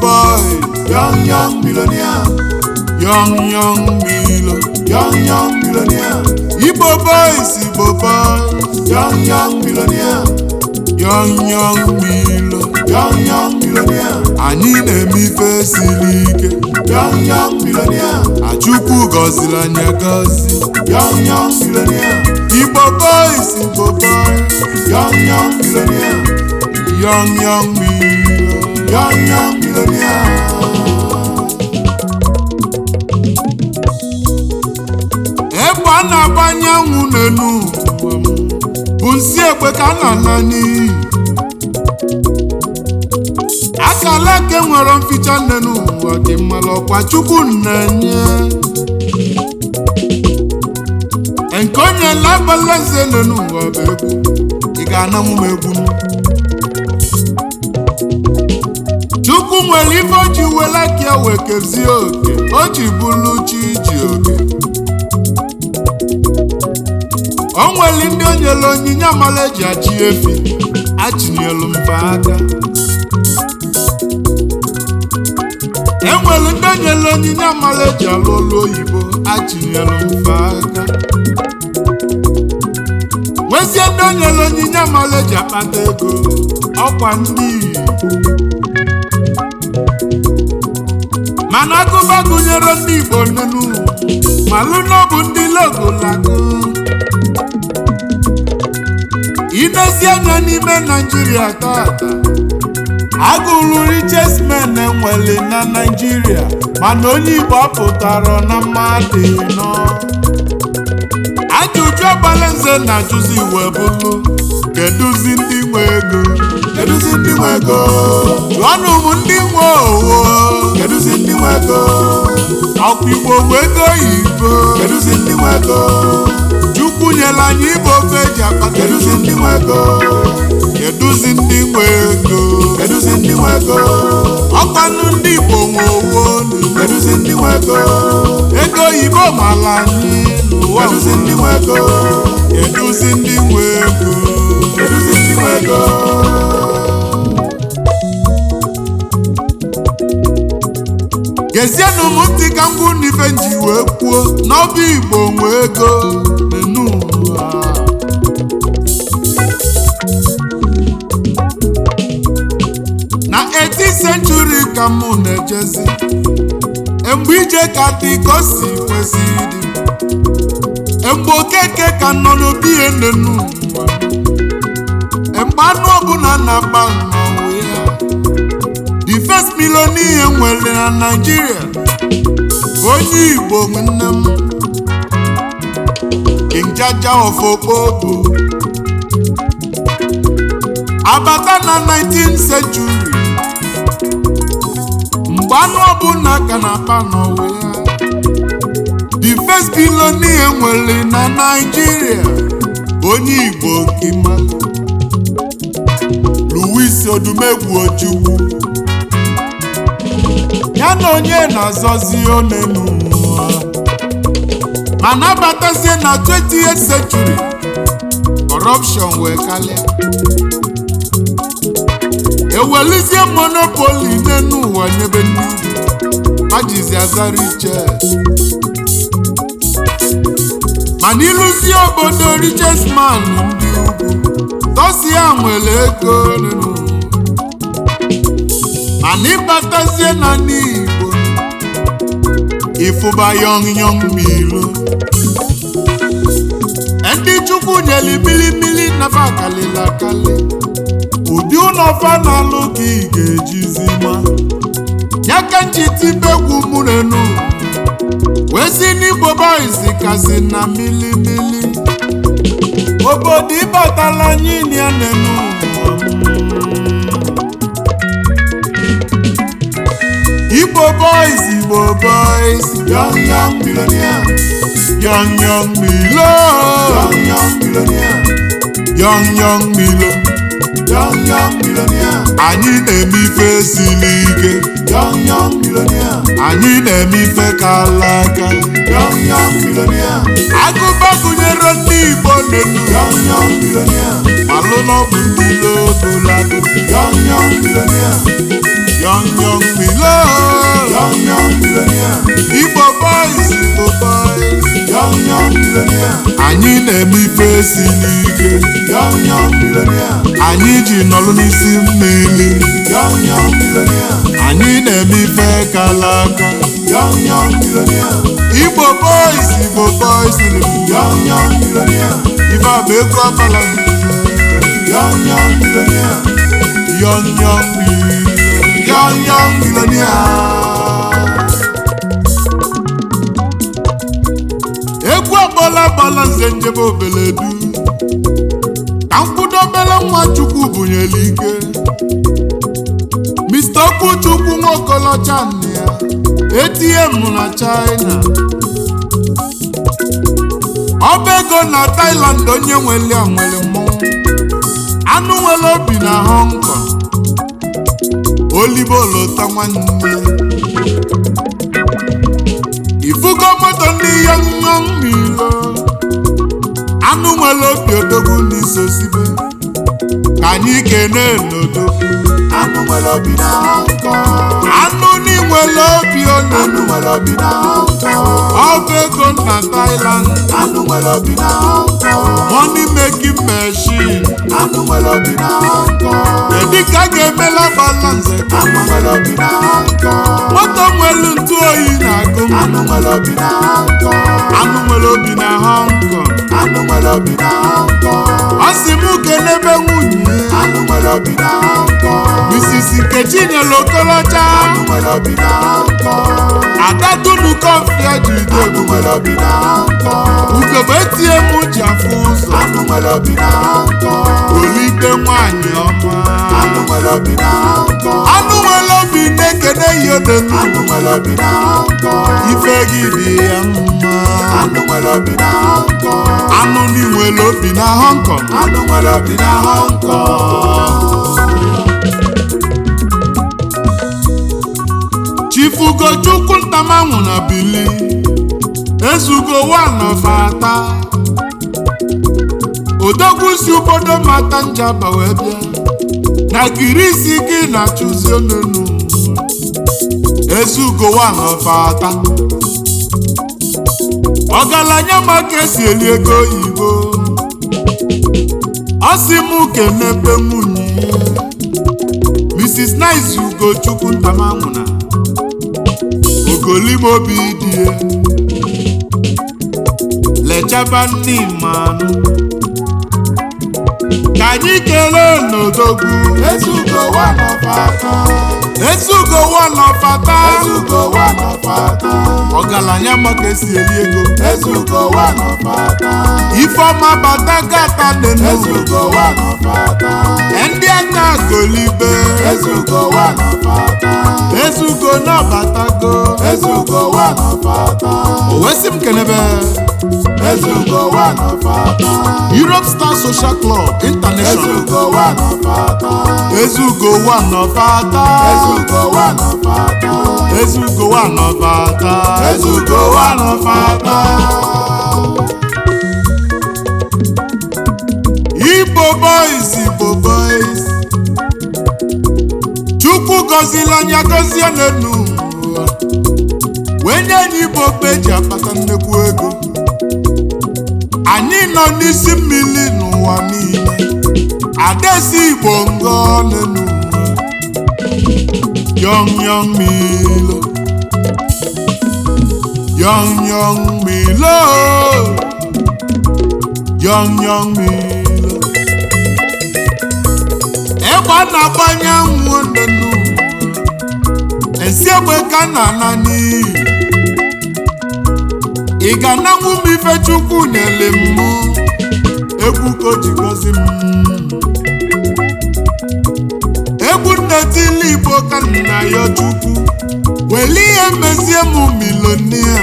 boys young young millionaire, young young milo young young millionaire, igbo boys igbo boys young young millionaire, young young milo young young millionaire, anyị na-eme ife siri ike young young millionaire, achukwu gọziri anyị agọzi young young millionaire, igbo boys igbo boys young young millionaire, young young milo young young millionaire. ebe a na-agba anyanwụ n'enu ụwa m, bụ nsi egbe ka a na-ana n'iyi akala eke nwere mficha n'enu ụwa dị mmalụ ọkwa chukwu na-enye nke onye labalaze n'enu ụwa bụ egwu ị ga-ananwu m egwu m chukwu nwere ife o ji wela ka ya wee kezie oke o ji bụrụ chi ji oke o nwere ndị o nyere onyinye amala eji achị efi achinyelu mfe aka e nwere ndị o nyere onyinye amala eji alụ ọlụ oyibo achinyelu mfe aka nwezie ndị o nyere onyinye amala eji akpata ego ọkwa ndị Igbo mana agụba gụnyere ndị Igbo nenu malụ na ọ bụ ndị logolago inezi anya n'ime naijiria tata agụrụ riches men enwere na naijiria mana onye igbo apụtara na mmadụ nọ ajụjụ ọgbalanze na-ajụzi iwe bụlụ kedụzi ndị nwe ego Kedụzi ndị nwe ego? jụọnụ m ndị nwe owo Kedụzi ndị nwe ego? ọkwa igbo nwe ego oyibo Kedụzi ndị nwe ego? chukwu nyere anyị ibe ofe eji akpata Kedụzi ndị nwe ego? kedụzi ndị nwe ego Kedụzi ndị nwe ego? ọkwanụ ndị igbo nwe owo Kedụzi ndị nwe ego? ego oyibo mara anyị n'ụwa Kedụzi ndị nwe ego? kedụzi ndị nwe ego Kedụzi ndị nwe ego? gezienụ m ntị ka m gwụ n'ife nji wee kwuo n'ọba igbo nwe ego n'enu ụwa na 18th century ka mụ na-ejezi mgbe ije ka dị ka o si kwesị ịdị mgbe okeke ka nọ n'obi ihe n'enu ụwa mgbe anụ ọbụla na-agba mmanwụ ya the first millionaire nwere na Nigeria bụ onye Igbo nwanne m King Jaja of Okpobo abata na 19th century mgbe anụ ọbụla ka na-akpa n'ụwa ya the first billionaire nwere na Nigeria bụ onye Igbo Kimalụ Louis Odumegwu Ojukwu ya na onye na-azọzi onenu ụwa mana abatazie na 20th century corruption wee kalịa ewelizie monopoli n'enu ụwa nyebe ndị Igbo majizi azara iche mana ịlụzie obodo richest man ndị ugwu tosia nwere ego n'enu ụwa mana ịbatazie na n'Igbo ịfụba yọng yọng milo ndị chukwu nyeli milimili nafa kalịla akali ụdị ụlọfa na-alụ ka ị ga-ejizi ma ya ka njitibegwu mụrenu wee si n'Igbo boys kasị na milimili obodo ịbatala anyị ya n'enu ụwa Igbo boys, Igbo boys, Young young millionaire, young young Milo, young young millionaire, young young Milo. young young millionaire, Anyị na-eme ife siri ike, young young millionaire, anyị na-eme ife kala aka. young young millionaire, Agụba gụnyere ndị Igbo n'elu, young young millionaire, malụ n'ọbụ ndị logolago. young young millionaire, young young milo Young young millionaire. igbo boys igbo boys Young young millionaire. anyị na-eme ife siri ike Young young millionaire. anyị ji nọrọ n'isi mmiri Young young millionaire. anyị na-eme ife kala aka Young young millionaire. igbo boys igbo boys Young young millionaire. ife a bụ ego ọbala Young young millionaire. young young milo young young millionaire egwu agbala agbala nze njebe obeledu ka mkwudo obele nwa chukwu bunyere ike mr okwuchukwu nwokolocha nne ya atm na china ọba ego na thailand onye nwere ya nwere mmọnwụ anụ nwere obi na hong kong olibo lota nwanne ifugo moto ndị yọnyọ mmilo anụ nwere obi odogwu n'iso sibe ka anyị kene n'odogwu Anụ nwere obi na Hong Kong. anụ n'inwere obi Anụ onu nwere obi na Hong Kong. ọba ego na thailand Anụ nwere obi na Hong Kong. money making machine Anụ nwere obi na Hong Kong. kedu ka a ga-emela balanse Anụ nwere obi na Hong Kong. moto nwere ntụ oyi na-agụ m Anụ nwere obi na Hong Kong. anụ nwere obi na hong kong Anụ nwere obi na Hong Kong. ọ sị m kelebe nwunye Anụ nwere obi na Hong Kong. Mrs. Nkechi nyere okolocha Anụ nwere obi na Hong Kong. ada dunu kọfịa ji Anụ dogo nwere obi na Hong Kong. ugogbe tie m ji afụ ụzọ Anụ nwere obi na Hong Kong. olite nwanyị ọma Anụ nwere obi na Hong Kong. anụ nwere obi na-ekene ya odenu Anụ nwere obi na Hong Kong. ife gị dị ya mma Anụ nwere obi na Hong Kong. anụ ni nwere obi na hong kong Anụ nwere obi na Hong Kong. chifugochukwu ntamanwụ na bili ezugo wanọfata odogwu si obodo mata njaba wee bịa na girisi gị na chụzi onunu ezugo wanọfata ọgaranya maka esi eli ego oyibo ọ sị m kenebe nwunye ya mrs nice ugochukwu ntamanwụna ogolimobi die lechaba ndị mmanụ ka anyị kelee n'odogwu Ezugo one of ata. ezugo wanọfata Ezugo one of ata. ọgaranya maka esi eli ego Ezugo one of ata. ifeọma bata gata nenu Ezugo one of ata. ndị aka golibe Ezugo one of ata. ezugo nabatago Ezugo one of ata. owesi m kenebe Ezugo one of ata. europe star social club international Ezugo one of ata. ezugo wanọfata Ezugo one of ata. ezugo wanọfata Ezugo one of ata. igbo boys igbo boys chukwu gọzila anya gọzie n'enu ụwa. wee nye anyị igbo okpe eji akpata nnekwu ego anyị nọ n'isi mmiri n'ụwa niile adesi igbo ngọ n'enu ụwa. yọng yọng milo yọng yọng milo yọng yọng milo egbe a na-agbanye anwụ n'enu ụwa. esi egbe ka na ana n'iyi ị ga-ananwu m ife chukwu nyere m egwu ka o ji gọzi m egwu nnetili igbo ka nna ya chukwu weli ihe mezie m milonia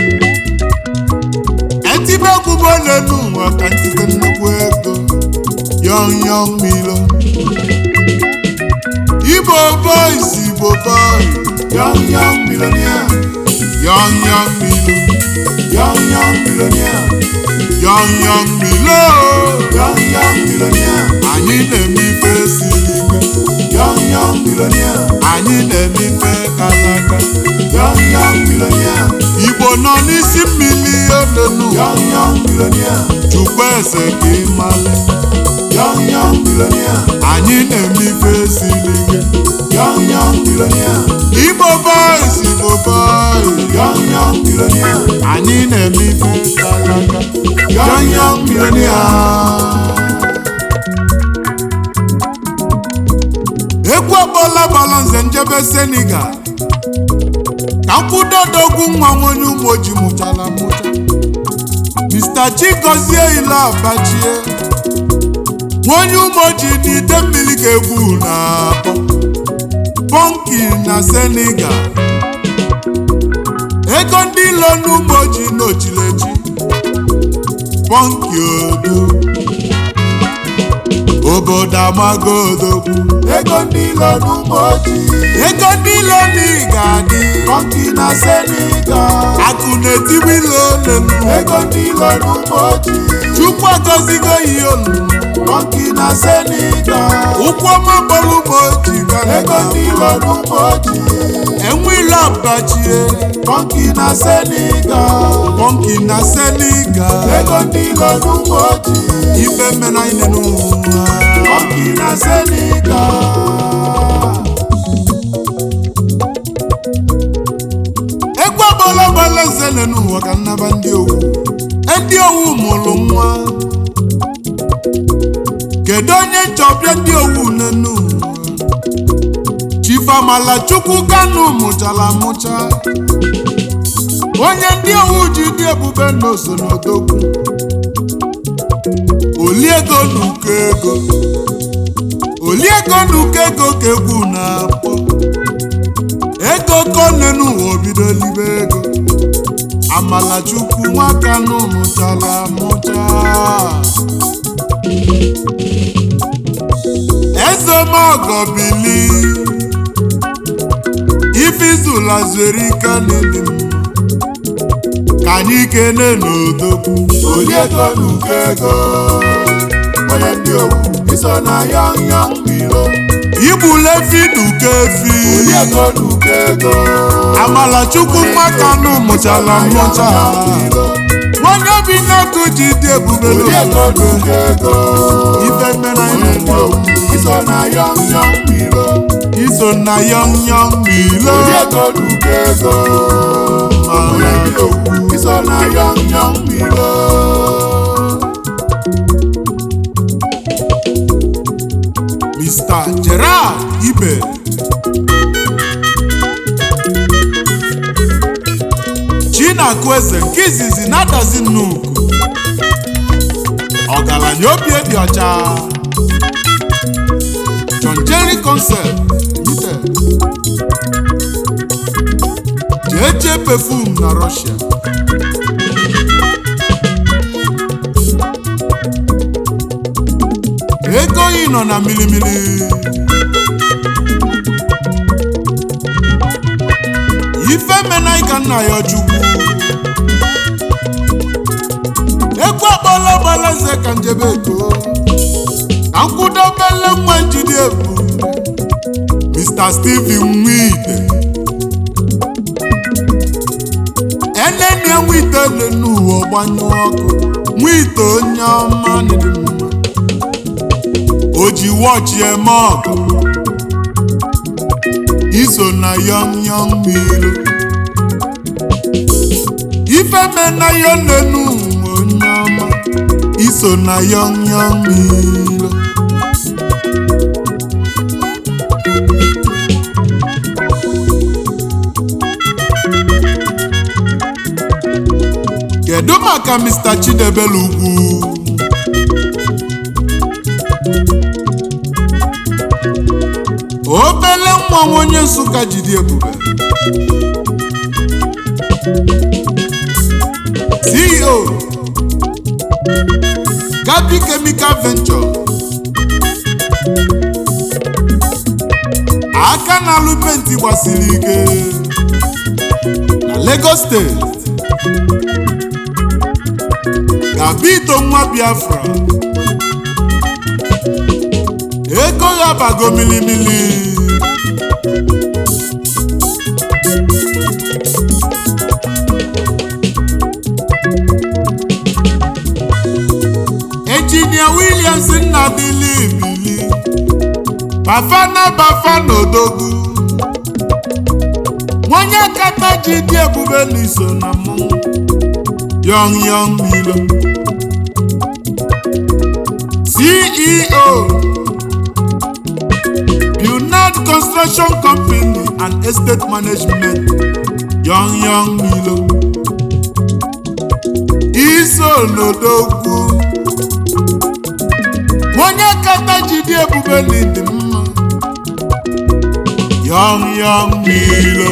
etibe egwubo n'elu ụwa ka ntite nnukwu ego yọn yọn milo igbo boys igbo boys Young young millionaire. yọn yọn milo Young young millionaire. yọn yọn milo Young young millionaire. anyị na-eme ife siri ike Young young millionaire. anyị na-eme ife kalaka Young young millionaire. igbo nọ n'isi mmiri olenu Young young millionaire. chukwu eze ka ịmalị Young young millionaire. anyị na-eme ife siri ike Young young millionaire. igbo boys igbo boys Young young millionaire. anyị na-eme ife kalaka Young young millionaire. egwu ọkpọla gbara nze njebe senegal ka mkwụdodogwu nwa nwonye ụmụoji mụchara mụcha mr chigozie ile abachie nwonye ụmụoji n'ide mmiri ka egwu na-akpọ pọnki na senegal ego ndị ilo n'ụmụoji n'ochilechi pọnki odo obodo amago odogwu Ego ndị ilo n'ụmụ ojii. ego ndị ilo n'ịga adị Funky na Senegal. akụ na-etigbu ilo olelu Ego ndị ilo n'ụmụ ojii. chukwu agọzigo ihe olulu Funky na Senegal. ụkwụ ọma bọlụ ma oji Ego ndị ilo n'ụmụ ojii. enwe ilo abachie Funky na Senegal. pọnki na senegal Ego ndị ilo n'ụmụ ojii. ife mena ine n'ụwa Funky na Senegal. egwu ọgbọla gbala nzele n'ụwa ka nnaba ndị owu ndị owu mụrụ nwa kedu onye nchọbịa ndị owu n'enu ụwa chifamala chukwu kanu mụchara amụcha onye ndị owu ji dị ebube n'oso n'odogwu oliego n'uko ego oliego n'uko ego ka egwu na-akpọ ego konenu obido libe ego amalachukwu nwakanu mụchara amụcha ezemogo bili ifizula zuere ike n'ili m ka anyị kene n'odogwu Oliego n'uko ego. Onye ndị owu. Iso na young young milo. igbule efi n'uko efi Oliego n'uko ego. amalachukwu nwakanu mụchara amụcha nwanne obi na-akụ ji dị ebube Oliego n'obodo n'uko ego. ife mere Onye ndị owu. Iso na young young milo. iso na yọm yọm milo Oliego n'uko ego. Onye ndị owu. Iso na young young milo. Mr. Gerard Ibe Chinakụ eze nke izizi na-adazi nnukwu ọgaranya obi dị ọcha John Jerry Concept Limited jeje perfume na Russia ego yi nọ na milimili ife menai ka nna ya chukwu egwu akpọla gbala nze ka njebe ego ka nkwụdobele nwa njide ebu Mr. Steven Nwite enene nwite le n'ụwa gbanyụ ọkụ nwite onye ọma dị mma o ji wọchị eme ọgụ iso na yọm yọm milo ife mena ya nenu onye ọma iso na yọm yọm milo kedu maka Mr. Chidebere ugwu obele nwa nwa onye nsụka jide ebube ceo gabi chemical venture aka na-alụ penti gbasiri ike na lagos steeti gabito nwa biafra ego ya bago milimili Engineer Williams Nnabili Bili Bafana Bafana Odogwu Nwonye kata ji dị ebube n'iso na mmọnwụ Young Young Milo CEO Bunad Construction Company and Estate Management Young Young Milo Iso n'Odogwu onye kata jide ebube n'ịdị mma Young Young Milo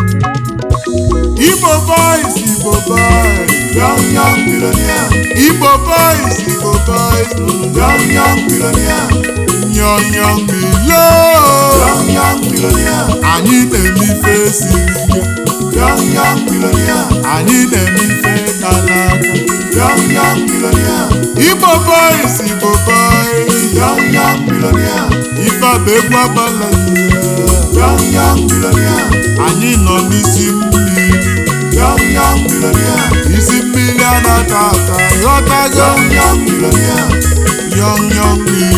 Igbo boys Igbo boys Young young millionaire, Igbo boys Igbo boys young young millionaire, Young Young Milo young young millionaire, anyị na-eme ife siri ike young young millionaire, anyị na-eme ife kala aka young young millionaire, Igbo boys Igbo boys young young millionaire, ife bụ egwu agbala young young millionaire, anyị nọ n'isi mmiri young young millionaire, isi mmiri a na-ata ata ghọtago young young millionaire, Young Young Milo